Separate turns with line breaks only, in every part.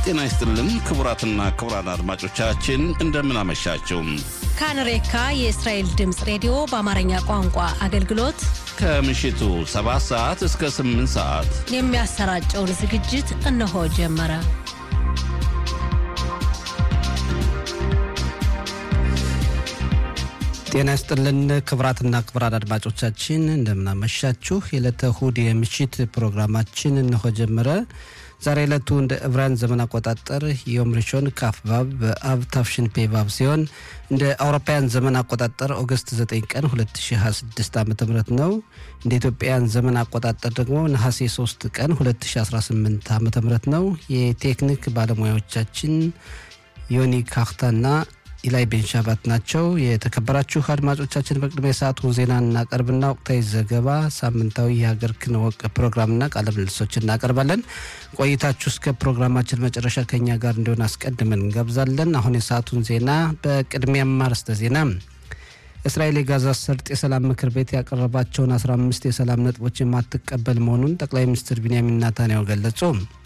ጤና ይስጥልን ክቡራትና ክቡራን አድማጮቻችን እንደምን አመሻችሁ።
ካንሬካ የእስራኤል ድምፅ ሬዲዮ በአማርኛ ቋንቋ አገልግሎት
ከምሽቱ 7 ሰዓት እስከ 8 ሰዓት
የሚያሰራጨውን ዝግጅት እነሆ ጀመረ።
ጤና ይስጥልን ክቡራትና ክቡራን አድማጮቻችን እንደምናመሻችሁ። የዕለተ እሁድ የምሽት ፕሮግራማችን እነሆ ጀመረ። ዛሬ ዕለቱ እንደ ዕብራውያን ዘመን አቆጣጠር ዮም ሪሾን ካፍባብ በአብ ታፍሽን ፔቫብ ሲሆን እንደ አውሮፓውያን ዘመን አቆጣጠር ኦገስት 9 ቀን 2026 ዓ ም ነው። እንደ ኢትዮጵያውያን ዘመን አቆጣጠር ደግሞ ነሐሴ 3 ቀን 2018 ዓ ም ነው። የቴክኒክ ባለሙያዎቻችን ዮኒ ካክታና ኢላይ ቤንሻባት ናቸው። የተከበራችሁ አድማጮቻችን በቅድሚያ የሰዓቱ ዜና እናቀርብና ወቅታዊ ዘገባ፣ ሳምንታዊ የሀገር ክንወቅ ፕሮግራምና ቃለ ምልልሶች እናቀርባለን። ቆይታችሁ እስከ ፕሮግራማችን መጨረሻ ከኛ ጋር እንዲሆን አስቀድመን እንጋብዛለን። አሁን የሰዓቱን ዜና በቅድሚያም አርዕስተ ዜና እስራኤል የጋዛ ሰርጥ የሰላም ምክር ቤት ያቀረባቸውን 15 የሰላም ነጥቦች የማትቀበል መሆኑን ጠቅላይ ሚኒስትር ቢንያሚን ናታንያሁ ገለጹ።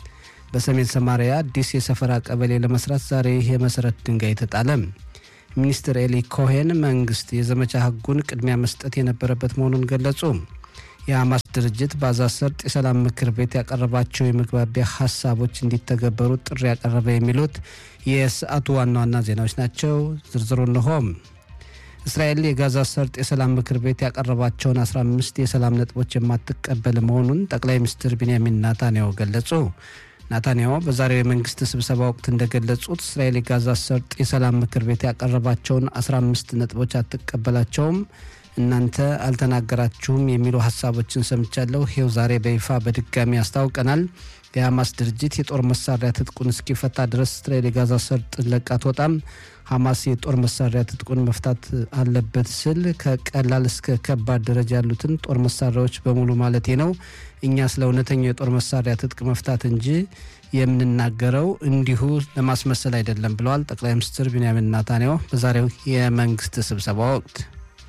በሰሜን ሰማሪያ አዲስ የሰፈራ ቀበሌ ለመስራት ዛሬ የመሰረት ድንጋይ ተጣለ። ሚኒስትር ኤሊ ኮሄን መንግስት የዘመቻ ህጉን ቅድሚያ መስጠት የነበረበት መሆኑን ገለጹ። የሐማስ ድርጅት በጋዛ ሰርጥ የሰላም ምክር ቤት ያቀረባቸው የመግባቢያ ሀሳቦች እንዲተገበሩ ጥሪ ያቀረበ የሚሉት የሰዓቱ ዋና ዋና ዜናዎች ናቸው። ዝርዝሩ እንሆም። እስራኤል የጋዛ ሰርጥ የሰላም ምክር ቤት ያቀረባቸውን 15 የሰላም ነጥቦች የማትቀበል መሆኑን ጠቅላይ ሚኒስትር ቢንያሚን ናታንያሁ ገለጹ። ናታንያሁ በዛሬው የመንግስት ስብሰባ ወቅት እንደገለጹት እስራኤል የጋዛ ሰርጥ የሰላም ምክር ቤት ያቀረባቸውን 15 ነጥቦች አትቀበላቸውም፣ እናንተ አልተናገራችሁም የሚሉ ሀሳቦችን ሰምቻለሁ። ይኸው ዛሬ በይፋ በድጋሚ አስታውቀናል። የሐማስ ድርጅት የጦር መሳሪያ ትጥቁን እስኪፈታ ድረስ እስራኤል የጋዛ ሰርጥ ለቃ አትወጣም። ሐማስ የጦር መሳሪያ ትጥቁን መፍታት አለበት ስል ከቀላል እስከ ከባድ ደረጃ ያሉትን ጦር መሳሪያዎች በሙሉ ማለቴ ነው። እኛ ስለ እውነተኛው የጦር መሳሪያ ትጥቅ መፍታት እንጂ የምንናገረው እንዲሁ ለማስመሰል አይደለም ብለዋል ጠቅላይ ሚኒስትር ቢንያሚን ናታንያሁ በዛሬው የመንግስት ስብሰባ ወቅት።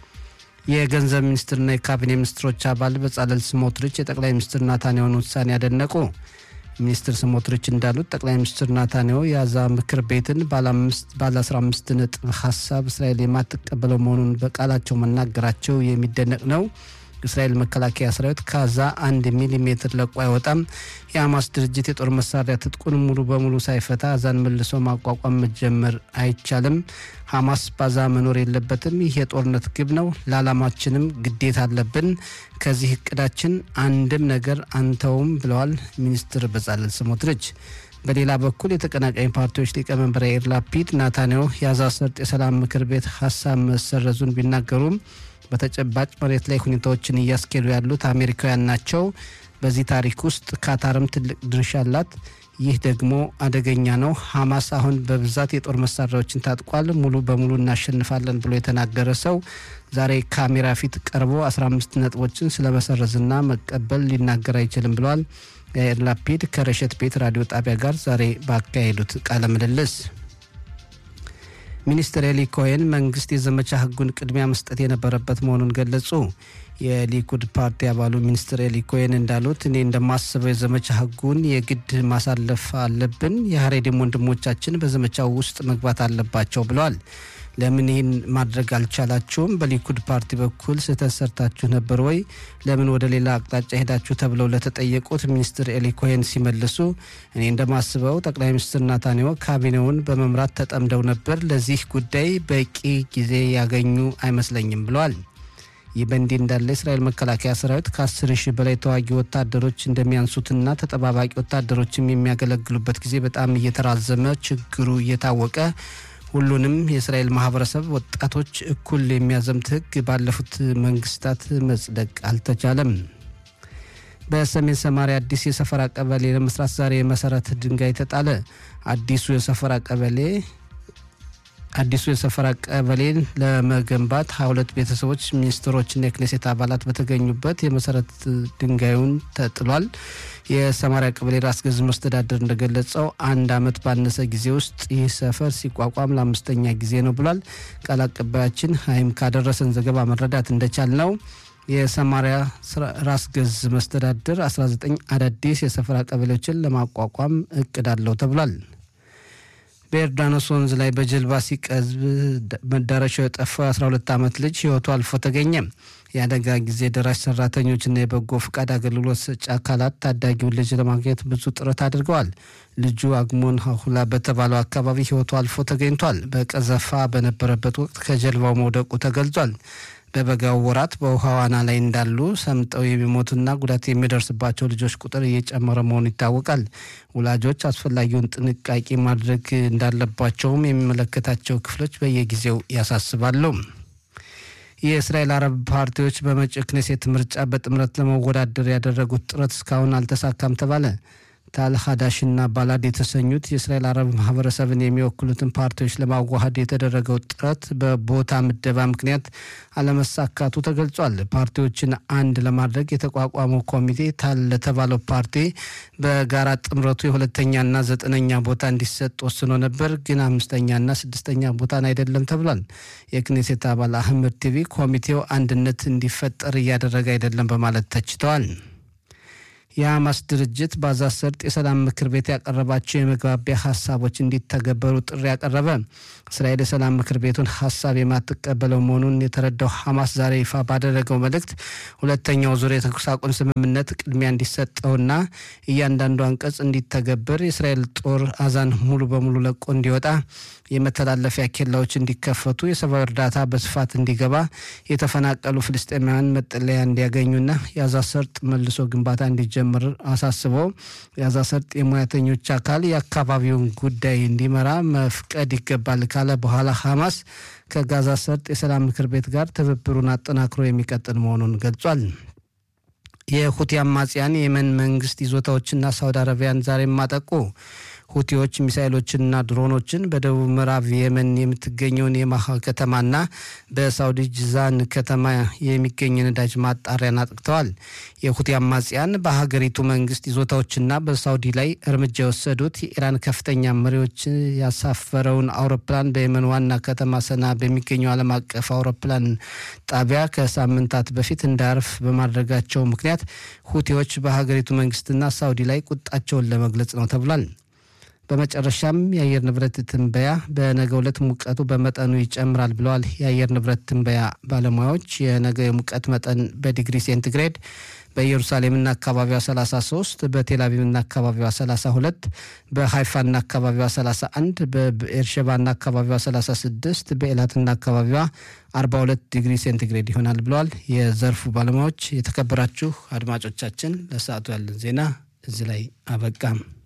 የገንዘብ ሚኒስትርና የካቢኔ ሚኒስትሮች አባል በጻለል ስሞትሪች የጠቅላይ ሚኒስትር ናታንያሁን ውሳኔ ያደነቁ። ሚኒስትር ስሞትሪች እንዳሉት ጠቅላይ ሚኒስትር ናታንያሁ የጋዛ ምክር ቤትን ባለ 15 ነጥብ ሀሳብ እስራኤል የማትቀበለው መሆኑን በቃላቸው መናገራቸው የሚደነቅ ነው። እስራኤል መከላከያ ሰራዊት ጋዛ አንድ ሚሊሜትር ለቆ አይወጣም። የሐማስ ድርጅት የጦር መሳሪያ ትጥቁን ሙሉ በሙሉ ሳይፈታ ጋዛን መልሶ ማቋቋም መጀመር አይቻልም። ሐማስ ባዛ መኖር የለበትም። ይህ የጦርነት ግብ ነው። ለዓላማችንም ግዴታ አለብን። ከዚህ እቅዳችን አንድም ነገር አንተውም ብለዋል ሚኒስትር በጻለል ስሞትሪች። በሌላ በኩል የተቀናቃኝ ፓርቲዎች ሊቀመንበር ያኢር ላፒድ ናታንያሁ የጋዛ ሰርጥ የሰላም ምክር ቤት ሀሳብ መሰረዙን ቢናገሩም በተጨባጭ መሬት ላይ ሁኔታዎችን እያስኬዱ ያሉት አሜሪካውያን ናቸው። በዚህ ታሪክ ውስጥ ካታርም ትልቅ ድርሻ አላት። ይህ ደግሞ አደገኛ ነው። ሐማስ አሁን በብዛት የጦር መሳሪያዎችን ታጥቋል። ሙሉ በሙሉ እናሸንፋለን ብሎ የተናገረ ሰው ዛሬ ካሜራ ፊት ቀርቦ 15 ነጥቦችን ስለመሰረዝና መቀበል ሊናገር አይችልም ብለዋል። ያኢር ላፒድ ከረሸት ቤት ራዲዮ ጣቢያ ጋር ዛሬ ባካሄዱት ቃለ ምልልስ ሚኒስትር ኤሊ ኮሄን መንግስት የዘመቻ ህጉን ቅድሚያ መስጠት የነበረበት መሆኑን ገለጹ። የሊኩድ ፓርቲ አባሉ ሚኒስትር ኤሊ ኮሄን እንዳሉት እኔ እንደማስበው የዘመቻ ህጉን የግድ ማሳለፍ አለብን። የሀሬዲም ወንድሞቻችን በዘመቻው ውስጥ መግባት አለባቸው ብለዋል። ለምን ይህን ማድረግ አልቻላችሁም? በሊኩድ ፓርቲ በኩል ስህተት ሰርታችሁ ነበር ወይ? ለምን ወደ ሌላ አቅጣጫ ሄዳችሁ? ተብለው ለተጠየቁት ሚኒስትር ኤሊ ኮሄን ሲመልሱ እኔ እንደማስበው ጠቅላይ ሚኒስትር ናታንያሁ ካቢኔውን በመምራት ተጠምደው ነበር። ለዚህ ጉዳይ በቂ ጊዜ ያገኙ አይመስለኝም ብለዋል። ይህ በእንዲህ እንዳለ የእስራኤል መከላከያ ሰራዊት ከአስር ሺህ በላይ ተዋጊ ወታደሮች እንደሚያንሱትና ተጠባባቂ ወታደሮችም የሚያገለግሉበት ጊዜ በጣም እየተራዘመ ችግሩ እየታወቀ ሁሉንም የእስራኤል ማህበረሰብ ወጣቶች እኩል የሚያዘምት ህግ ባለፉት መንግስታት መጽደቅ አልተቻለም። በሰሜን ሰማሪያ አዲስ የሰፈራ ቀበሌ ለመስራት ዛሬ የመሰረት ድንጋይ ተጣለ። አዲሱ የሰፈራ ቀበሌ አዲሱ የሰፈራ ቀበሌን ለመገንባት ሀያ ሁለት ቤተሰቦች ሚኒስትሮችና የክኔሴት አባላት በተገኙበት የመሰረት ድንጋዩን ተጥሏል። የሰማሪያ ቀበሌ ራስ ገዝ መስተዳደር እንደገለጸው አንድ ዓመት ባነሰ ጊዜ ውስጥ ይህ ሰፈር ሲቋቋም ለአምስተኛ ጊዜ ነው ብሏል። ቃል አቀባያችን ሀይም ካደረሰን ዘገባ መረዳት እንደቻል ነው የሰማሪያ ራስ ገዝ መስተዳድር 19 አዳዲስ የሰፈራ ቀበሌዎችን ለማቋቋም እቅድ አለው ተብሏል። በዮርዳኖስ ወንዝ ላይ በጀልባ ሲቀዝብ መዳረሻው የጠፋው የ12 ዓመት ልጅ ህይወቱ አልፎ ተገኘ። የአደጋ ጊዜ ደራሽ ሰራተኞችና የበጎ ፈቃድ አገልግሎት ሰጪ አካላት ታዳጊውን ልጅ ለማግኘት ብዙ ጥረት አድርገዋል። ልጁ አግሞን ሀሁላ በተባለው አካባቢ ህይወቱ አልፎ ተገኝቷል። በቀዘፋ በነበረበት ወቅት ከጀልባው መውደቁ ተገልጿል። በበጋው ወራት በውሃ ዋና ላይ እንዳሉ ሰምጠው የሚሞቱና ጉዳት የሚደርስባቸው ልጆች ቁጥር እየጨመረ መሆኑ ይታወቃል። ወላጆች አስፈላጊውን ጥንቃቄ ማድረግ እንዳለባቸውም የሚመለከታቸው ክፍሎች በየጊዜው ያሳስባሉ። የእስራኤል አረብ ፓርቲዎች በመጪው ክኔሴት ምርጫ በጥምረት ለመወዳደር ያደረጉት ጥረት እስካሁን አልተሳካም ተባለ። ታል ሀዳሽና ባላድ የተሰኙት የእስራኤል አረብ ማህበረሰብን የሚወክሉትን ፓርቲዎች ለማዋሃድ የተደረገው ጥረት በቦታ ምደባ ምክንያት አለመሳካቱ ተገልጿል። ፓርቲዎችን አንድ ለማድረግ የተቋቋመው ኮሚቴ ታል ለተባለው ፓርቲ በጋራ ጥምረቱ የሁለተኛና ዘጠነኛ ቦታ እንዲሰጥ ወስኖ ነበር፣ ግን አምስተኛና ስድስተኛ ቦታን አይደለም ተብሏል። የክኔሴት አባል አህመድ ቲቪ ኮሚቴው አንድነት እንዲፈጠር እያደረገ አይደለም በማለት ተችተዋል። የሐማስ ድርጅት በጋዛ ሰርጥ የሰላም ምክር ቤት ያቀረባቸው የመግባቢያ ሀሳቦች እንዲተገበሩ ጥሪ ያቀረበ። እስራኤል የሰላም ምክር ቤቱን ሀሳብ የማትቀበለው መሆኑን የተረዳው ሐማስ ዛሬ ይፋ ባደረገው መልእክት ሁለተኛው ዙር የተኩስ አቁም ስምምነት ቅድሚያ እንዲሰጠውና እያንዳንዱ አንቀጽ እንዲተገበር የእስራኤል ጦር አዛን ሙሉ በሙሉ ለቆ እንዲወጣ የመተላለፊያ ኬላዎች እንዲከፈቱ፣ የሰብአዊ እርዳታ በስፋት እንዲገባ፣ የተፈናቀሉ ፍልስጤማውያን መጠለያ እንዲያገኙና የጋዛ ሰርጥ መልሶ ግንባታ እንዲጀምር አሳስበው የጋዛ ሰርጥ የሙያተኞች አካል የአካባቢውን ጉዳይ እንዲመራ መፍቀድ ይገባል ካለ በኋላ ሐማስ ከጋዛ ሰርጥ የሰላም ምክር ቤት ጋር ትብብሩን አጠናክሮ የሚቀጥል መሆኑን ገልጿል። የሁቲ አማጽያን የየመን መንግስት ይዞታዎችና ሳውዲ አረቢያን ዛሬም አጠቁ። ሁቲዎች ሚሳይሎችንና ድሮኖችን በደቡብ ምዕራብ የመን የምትገኘውን የማሃ ከተማና በሳውዲ ጅዛን ከተማ የሚገኝ ነዳጅ ማጣሪያን አጥቅተዋል። የሁቲ አማጽያን በሀገሪቱ መንግስት ይዞታዎችና በሳውዲ ላይ እርምጃ የወሰዱት የኢራን ከፍተኛ መሪዎች ያሳፈረውን አውሮፕላን በየመን ዋና ከተማ ሰና በሚገኘው ዓለም አቀፍ አውሮፕላን ጣቢያ ከሳምንታት በፊት እንዳያርፍ በማድረጋቸው ምክንያት ሁቲዎች በሀገሪቱ መንግስትና ሳውዲ ላይ ቁጣቸውን ለመግለጽ ነው ተብሏል። በመጨረሻም የአየር ንብረት ትንበያ በነገ ዕለት ሙቀቱ በመጠኑ ይጨምራል ብለዋል የአየር ንብረት ትንበያ ባለሙያዎች። የነገ የሙቀት መጠን በዲግሪ ሴንቲግሬድ በኢየሩሳሌምና አካባቢዋ 33፣ በቴልአቪቭና አካባቢዋ 32፣ በሃይፋና አካባቢዋ 31፣ በኤርሸባና አካባቢዋ 36፣ በኤላትና አካባቢዋ 42 ዲግሪ ሴንቲግሬድ ይሆናል ብለዋል የዘርፉ ባለሙያዎች። የተከበራችሁ አድማጮቻችን ለሰዓቱ ያለን ዜና እዚህ ላይ አበቃም።